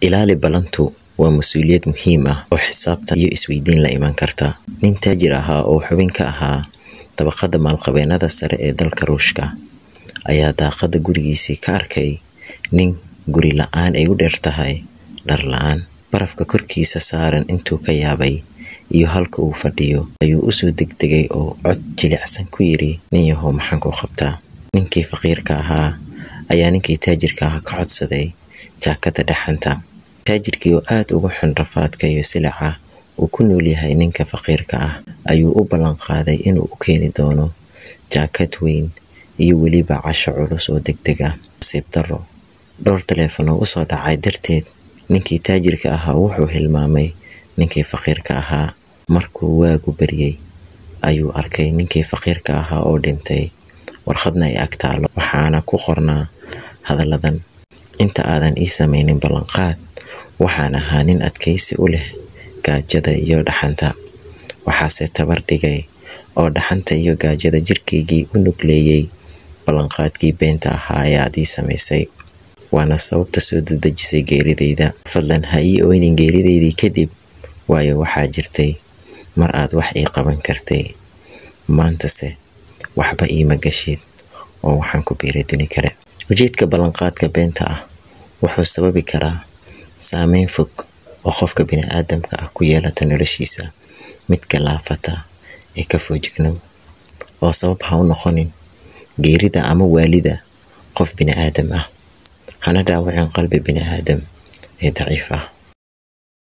ilaali ballantu waa mas-uuliyad muhiim ah oo xisaabtan iyo isweydiin la iman karta nin taajir ahaa oo xubin ka ahaa dabaqada maalqabeennada sare ee dalka ruushka ayaa daaqada gurigiisii ka arkay nin guri la-aan ay u dheer tahay dhar la-aan barafka korkiisa saaran intuu ka yaabay iyo halka uu fadhiyo ayuu usoo degdegay oo cod jilicsan ku yidhi nin yahow maxaan ku qabtaa ninkii faqiirka ahaa ayaa ninkii taajirka ahaa ka codsaday jaakada dhaxanta taajirkii oo aada uga xun rafaadka iyo silaca uu ku nool yahay ninka faqiirka ah ayuu u ballan qaaday inuu u keeni doono jaakad weyn iyo weliba casho culus oo deg deg ah nasiib darro dhowr taleefon oo usoo dhacay darteed ninkii taajirka ahaa wuxuu hilmaamay ninkii faqiirka ahaa markuu waagu baryey ayuu arkay ninkii faqiirka ahaa oo dhintay warqadna ay ag taalo waxaana ku qornaa hadalladan inta aadan ii samaynin ballanqaad waxaan ahaa nin adkaysi u leh gaajada iyo dhaxanta waxaase tabar dhigay oo dhaxanta iyo gaajada jirkaygii u nugleeyey ballanqaadkii beenta ahaa ee aad ii samaysay waana sababta soo dadejisay geeridayda fadlan ha ii oynin geeridaydii kadib waayo waxaa jirtay mar aad wax ii qaban kartay maantase waxba iima gashid oo waxaan ku biiray duni kale ujeedka ballanqaadka beenta ah wuxuu sababi karaa saameyn fog oo qofka bini-aadamka ah ku yeelata noloshiisa midka laafata ee ka foojignow oo sabab ha u noqonin geerida ama waalida qof bini-aadam ah hana dhaawacin qalbi bini-aadam ee daciif ah